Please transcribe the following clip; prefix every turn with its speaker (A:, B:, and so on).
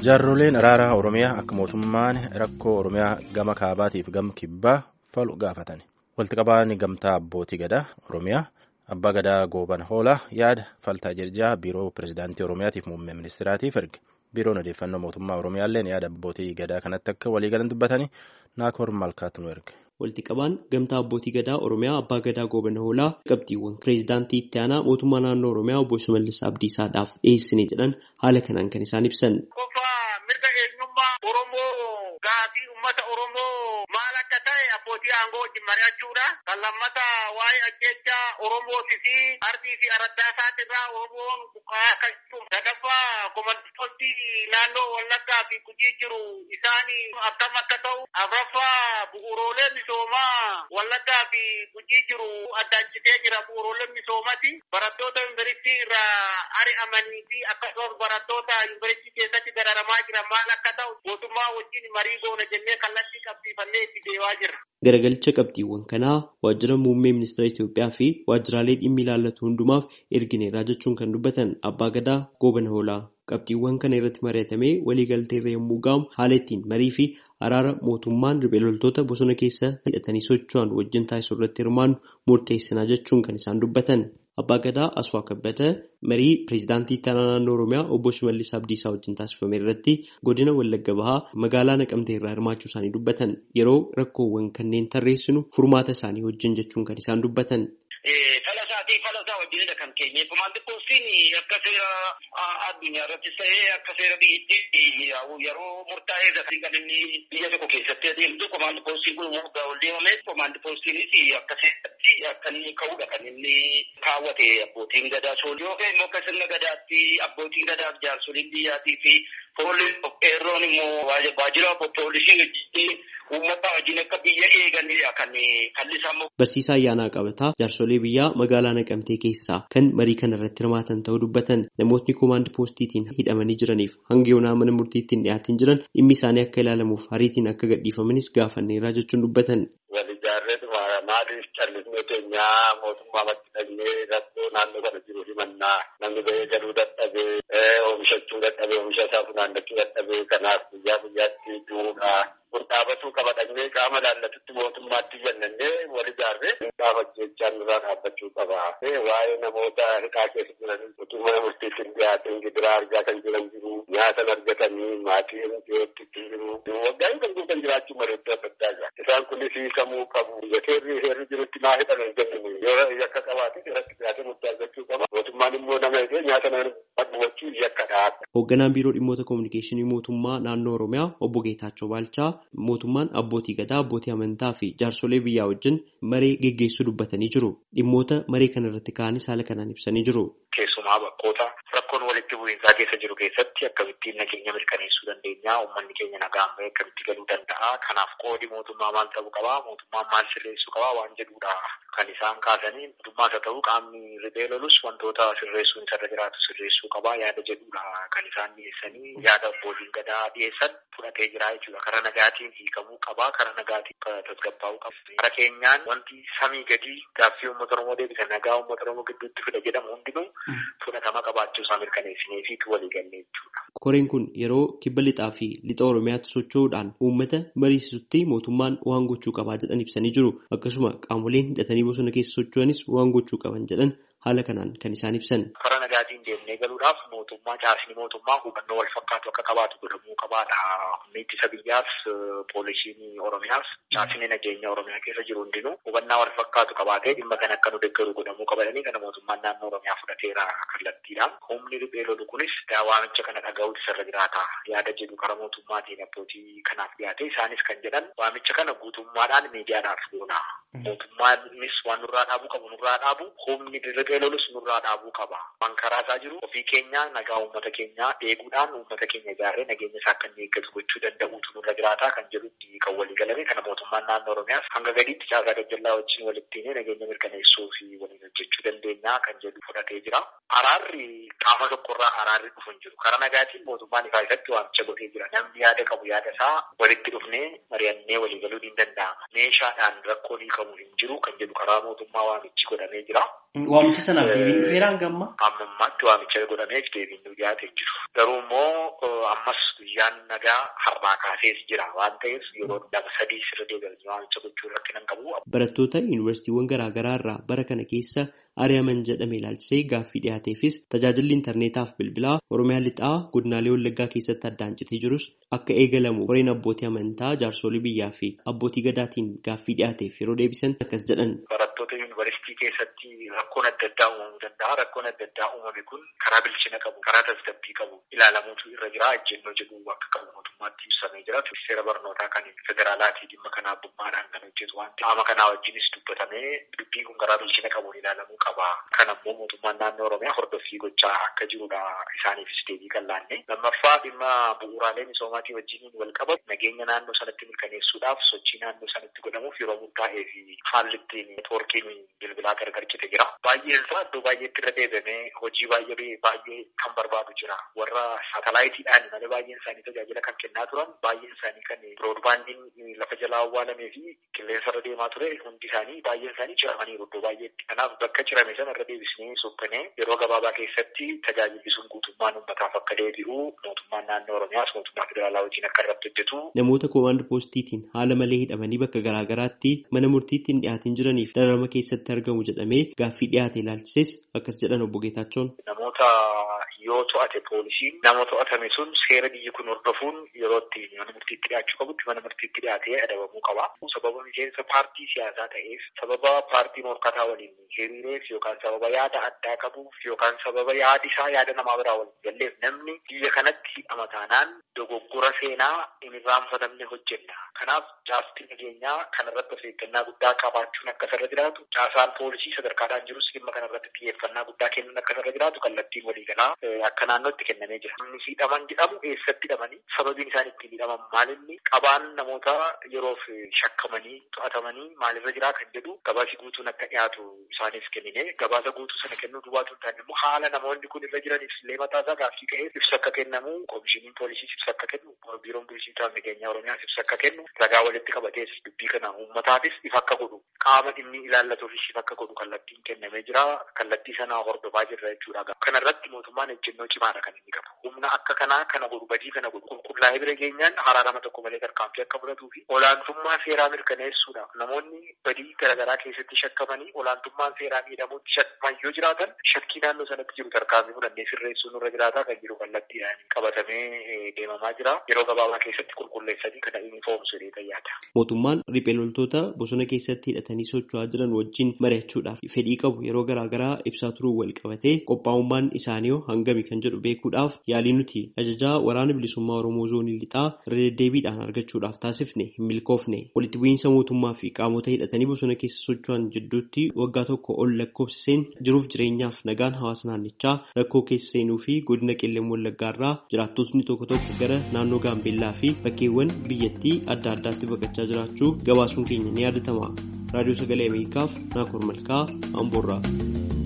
A: Jaarroleen araaraa Oromiyaa akka mootummaan rakkoo Oromiyaa gama kaabaatiif gama kibbaa falu gaafatan. Walitti qabaan gamtaa abbootii gadaa Oromiyaa abbaa gadaa gooban hoolaa yaada faltaa jirjaa biiroo pirezidaantii Oromiyaatiif muummee ministeeraatiif erge. Biiroon odeeffannoo mootummaa Oromiyaalleen yaada abbootii gadaa kanatti akka waliigalan dubbatanii naakoor malkaatu nu erge.
B: Walitti qabaan gamtaa abbootii gadaa Oromiyaa abbaa gadaa goobana hoolaa qabxiiwwan pireezidaantii itti aanaa mootummaa naannoo Oromiyaa obbo Shimallis Abdiisaadhaaf dhiyeessine jedhan haala kanaan kan isaan ibsan.
C: mirga eenyummaa Oromoo gaafii uummata Oromoo maal akka ta'e abbootii aangoo wajjin mari'achuudha. Kan lammata waa'ee ajjechaa Oromootii fi ardii fi araddaa isaatirraa Oromoon buqqa'aa akka jiru. Sadaffaa komandooti naannoo Wallaggaa fi Gujii jiru isaan akkam akka ta'u. Afuraffaa bu'uuroolee misoomaa Wallaggaa fi Gujii jiru addaan citee jira bu'uuroolee misoomaati. Barattoota yuunivarsiitii irraa ari'amanii fi akkasumas barattoota yuunivarsiitii keessatti dararamaa jiran maal akka ta'u mootummaa wajjin marii goona jennee kallattii qabsiifannee itti deemaa jirra.
B: Garagalcha qabxiiwwan kanaa waajjira muummee ministeera Itoophiyaa fi waajjiraalee dhimmi ilaallatu hundumaaf ergineerra jechuun kan dubbatan abbaa gadaa goobana hoolaa. Qabxiiwwan kana irratti mari'atamee waliigalteerra yommuu ga'amu haala ittiin marii fi araara mootummaan riphee loltoota bosona keessa hidhatanii socho'an wajjin taasisuu irratti hirmaannu murteessinaa jechuun kan isaan dubbatan. Abbaa Gadaa Asfaa Kabbata marii pireezidaantii itti aanaa naannoo Oromiyaa obbo Shimallis Abdiisaa wajjin taasifame irratti godina Wallagga Bahaa magaalaa Naqamtee irraa hirmaachuu isaanii dubbatan yeroo rakkoowwan kanneen tarreessinu furmaata isaanii wajjin jechuun kan isaan dubbatan.
C: Fala isaatii fala isaa wajjinidha kan keenye. Komaandi poostiin akka seera addunyaa irrattis ta'ee akka seera biyyattii yeroo murtaa'ee kan inni biyya tokko keessatti adeemtu komaandi poostiin kun murgaa ol deemame komaandi poostiinis akka seeratti akka inni ka'udha kan inni kaawwate abbootiin gadaa soolii yookaan immoo akka sirna gadaatti abbootiin gadaaf jaarsoliin biyyaatii fi foolii qeerroon immoo waajjira poolisii wajjin uummata wajjin akka biyya eeganidha kan kallisaa
B: Barsiisaa Ayyaanaa Qabataa jaarsolee biyyaa magaalaa Naqamtee keessaa kan marii kana irratti hirmaatan ta'uu dubbatan namootni koomaand poostiitiin hidhamanii jiraniif hanga yoonaa mana murtiitti hin dhiyaatin jiran dhimmi isaanii akka ilaalamuuf hariitiin akka gadhiifamanis gaafanneerraa jechuun dubbatan.
C: Wal ijaarreen maaliif callisnee keenyaa mootummaa matti dhaqnee rakkoo naannoo kana jiru himannaa namni ba'ee galuu dadhabee oomishachuu dadhabee oomisha isaa funaannachuu dadhabee kanaaf guyyaa guyyaatti duudhaa kun dhaabatuu qaba dhaqnee qaama laallatutti mootummaatti jennannee wal ijaarree dhaabachechaan irraa dhaabbachuu qaba. Waa'ee namoota hidhaa keessa jiran utuu mana murtiitti hin dhiyaatin gidiraa argaa kan jiran jiru nyaatan argatanii maatiin dhiyootti ittiin jiru waggaa kan guutan jiraachuu malee iddoo adda addaa jira. Isaan kunis hiikamuu qabu. Seerri seerri jirutti maa hidhan hin jennu yoo yakka qabaate irratti dhiyaatee murtii argachuu qaba. Mootummaan immoo nama hidhee nyaata nama dhugachuu yakkadha.
B: Hoogganaan biiroo dhimmoota kominikeeshinii mootummaa naannoo Oromiyaa obbo Geetaachoo Baalchaa mootummaan abbootii gadaa abbootii amantaa fi jaarsolee biyyaa wajjin maree geggeessuu dubbatanii jiru. Dhimmoota maree kana irratti ka'anis haala kanaan ibsanii jiru.
C: Keessumaa bakkoota rakkoon walitti bu'iinsaa keessa jiru keessatti akkamittiin nageenya mirkaneessuu dandeenya uummanni keenya nagaan bahee akkamitti galuu danda'a kanaaf qoodi mootummaa maal ta'uu qabaa mootummaan maal sirreessuu qabaa waan jedhudha kan isaan kaasanii mootummaas haa ta'u qaamni riphee lolus wantoota sirreessuun isarra jiraatu sirreessuu qabaa yaada jedhudha kan isaan dhiyeessanii yaada abbootiin gadaa dhiyeessan fudhatee jira jechuudha karaa nagaatiin hiikamuu qabaa karaa nagaatiin tasgabbaa'uu qaba karaa keenyaan wanti samii gadii gaaffii uummata oromoo deebisa nagaa uummata oromoo gidduutti fida jedhamu hundinuu fudhatama qabaachuu isaa mirkaneessinee fi walii gallee jechuudha.
B: Koreen kun yeroo kibba lixaa fi lixa Oromiyaatti socho'uudhaan uummata mariisisutti mootummaan waan gochuu qabaa jedhan ibsanii jiru. Akkasuma qaamoleen hidhatanii bosona keessa socho'anis waan gochuu qaban jedhan haala kanaan kan isaan ibsan.
C: Karaa nagaatiin deemnee galuudhaaf mootummaa caasni mootummaa hubannoo wal fakkaatu akka qabaatu godhamuu qabaadha. Humni ittisa biyyaas poolisiin Oromiyaas caasni nageenya Oromiyaa keessa jiru hundinuu hubannaa wal fakkaatu qabaatee dhimma kan akka nu deeggaru godhamuu qabatanii kana mootummaan naannoo Oromiyaa fudhateera kallattiidhaan. Humni riphee lolu kunis waamicha kana dhaga'uutu isarra jiraata. Yaada jedhu karaa mootummaatiin abbootii kanaaf dhiyaate isaanis kan jedhan waamicha kana guutummaadhaan miidiyaadhaaf goona. Mootummaanis waan nurraa dhaabuu qabu nurraa dhaabu humni riphee lolus nurraa dhaabuu qaba. Waan karaa isaa jiru ofii keenya nagaa uummata keenyaa eeguudhaan uummata keenya ijaarree nageenya isaa akka inni eeggatu gochuu danda'uutu nurra jiraata kan jedhutti kan walii galame kana mootummaan naannoo Oromiyaas hanga gadiitti caasaa gajjallaa wajjin walitti nageenya mirkaneessuu fi waliin hojjechuu dandeenya kan jedhu fudhatee jira. Araarri qaama tokkorraa araarri dhufu hin jiru. Karaa nagaatiin mootummaan ifaa isatti waamicha godhee jira. Namni yaada qabu yaada isaa walitti dhufnee mari'annee walii galuun hin danda'ama. Meeshaadhaan rakkoon hiikamu hin jiru kan jedhu karaa mootummaa waamichi godhamee jira.
B: Waamicha sanaaf deebiin dhufeera hanga ammaa?
C: Ammammaatti waamicha godhameef deebiin nu dhiyaatee jiru. Garuu immoo ammas guyyaan nagaa har'aa kaasees jira waan ta'eef yeroo lama sadii sirra deebi'anii waamicha gochuu rakkina hin qabu.
B: Barattoota yuunivarsiitiiwwan garaa garaa irraa bara kana keessa ari'aman jedhame ilaalchisee gaaffii dhiyaateefis tajaajilli intarneetaaf bilbilaa Oromiyaa lixaa godinaalee Wallaggaa keessatti addaan citee jirus akka eegalamu koreen abbootii amantaa jaarsolii biyyaa fi abbootii gadaatiin gaaffii dhiyaateef yeroo deebisan akkas jedhan.
C: Barattoota yuunivarsiitii keessatti rakkoon adda addaa uumamuu danda'a. Rakkoon adda addaa uumame kun karaa bilchina qabu, karaa tasgabbii qabu ilaalamuutu irra jira. Ejjennoo jedhu akka qabu mootummaatti ibsamee jira. Seera barnootaa kan federaalaatii dhimma kana abbummaadhaan kan hojjetu waan ta'eef qaama kanaa wajjinis dubbatamee dubbiin kun karaa bilchina qabuun ilaalamuu qaba. Kan ammoo mootummaan naannoo Oromiyaa hordoffii gochaa akka jirudha. Isaaniifis deebii kan laanne. Lammaffaa dhimma bu'uuraalee misoomaatii wajjiniin wal qabatu nageenya naannoo sanatti mirkaneessuudhaaf sochii naannoo sanatti godhamuuf yeroo murtaa'ee fi haalli ittiin neetwoorkiin bilbilaa gargar cite jira. Baay'een isaa iddoo baay'eetti irra deebamee hojii baay'ee baay'ee kan barbaadu jira. Warra saatalaayitiidhaan malee baay'een isaanii tajaajila kan kennaa turan baay'een isaanii kan biroodbaandiin lafa jalaa awwaalamee fi qilleensa irra deemaa ture hundi isaanii baay'een isaanii ciramaniiru iddoo baay'eetti. Kanaaf bakka cirame sana irra deebisnee suphanee yeroo gabaabaa keessatti tajaajilli sun guutummaan uummataaf akka deebi'u mootummaan naannoo Oromiyaas mootummaa federaalaa wajjin akka irratti hojjetu.
B: Namoota koomaand poostiitiin haala malee hidhamanii bakka garaa garaatti mana murtiitti hin dhiyaatin jiraniif dararama keessatti argamu jedhamee gaaffii dhiyaate ilaalchises akkas jedhan obbo Geetaachoon.
C: Namoota yoo to'ate poolisiin nama to'atame sun seera biyyi kun hordofuun yeroo itti mana murtiitti dhiyaachuu qabutti mana murtiitti dhiyaatee adabamuu qaba. Sababa miseensa paartii siyaasaa ta'eef sababa paartii morkataa waliin hiriireef yookaan sababa yaada addaa qabuuf yookaan sababa yaadi isaa yaada namaa biraa waliin galleef namni biyya kanatti hidhama taanaan dogoggora seenaa hin irraanfatamne hojjenna. Kanaaf caastiin nageenyaa kanarratti of eeggannaa guddaa qabaachuun akka irra jiraatu caasaan poolisii sadarkaadhaan jirus dhimma kanarratti xiyyeeffannaa guddaa kennuun akka irra jiraatu kallattiin waliigalaa akka naannootti kennamee jira. Namni hidhaman jedhamu eessatti hidhamanii sababiin isaan ittiin hidhaman maalinni qabaan namoota yeroof shakkamanii to'atamanii maalirra jiraa kan jedhu gabaasi guutuun akka dhiyaatu isaaniif kennine gabaasa guutuu sana kennuu duwwaatu hin taane immoo haala namoonni kun irra jiraniif illee mataasaa gaaffii ka'ee ibsa akka kennamu koomishiniin poolisiis ibsa akka kennu biiroon poolisii nageenyaa oromiyaas ibsa akka kennu ragaa walitti qabatees dubbii kana uummataafis ifa akka godhu qaama dhimmi ilaallatuufis ifa akka godhu kallattiin kennamee jira kallattii sanaa hordofaa jirra jechuudha. Kanarratti mootummaan ejjennoo cimaadha kan inni qabu. Humna akka kanaa kana godhu badii kana godhu qulqullaa'ee bira geenyaan haraarama tokko malee tarkaanfii akka fudhatuu fi olaantummaa seeraa mirkaneessuudha. Namoonni badii garaagaraa keessatti shakkamanii olaantummaan seeraa miidhamuutti shakkaman yoo jiraatan shakkii naannoo sanatti jiru tarkaanfii fudhannee sirreessuun irra jiraataa kan jiru kallattiidhaan qabatamee deemamaa jira. Yeroo gabaabaa keessatti qulqulleessanii kana yuunifoomsu jedhee yaada.
B: Mootummaan riphee loltoota bosona keessatti hidhatanii socho'aa jiran wajjin mari'achuudhaaf fedhii qabu yeroo garaagaraa ibsaa turuu wal qabatee qophaa'ummaan isaanii hangami kan jedhu beekuudhaaf yaalii nuti ajajaa waraana bilisummaa Oromoo zoonii lixaa irra deddeebiidhaan argachuudhaaf taasifne hin milkoofne walitti bu'iinsa mootummaa fi qaamota hidhatanii bosona keessa socho'an jidduutti waggaa tokko ol lakkoofsiseen jiruuf jireenyaaf nagaan hawaasa naannichaa rakkoo keessa seenuu fi godina qellem wallaggaarraa jiraattotni tokko tokko gara naannoo gaambeellaa fi bakkeewwan biyyattii adda addaatti baqachaa jiraachuu gabaasuun keenya ni yaadatama raadiyoo sagalee ameerikaaf naakoor malkaa amboorraa.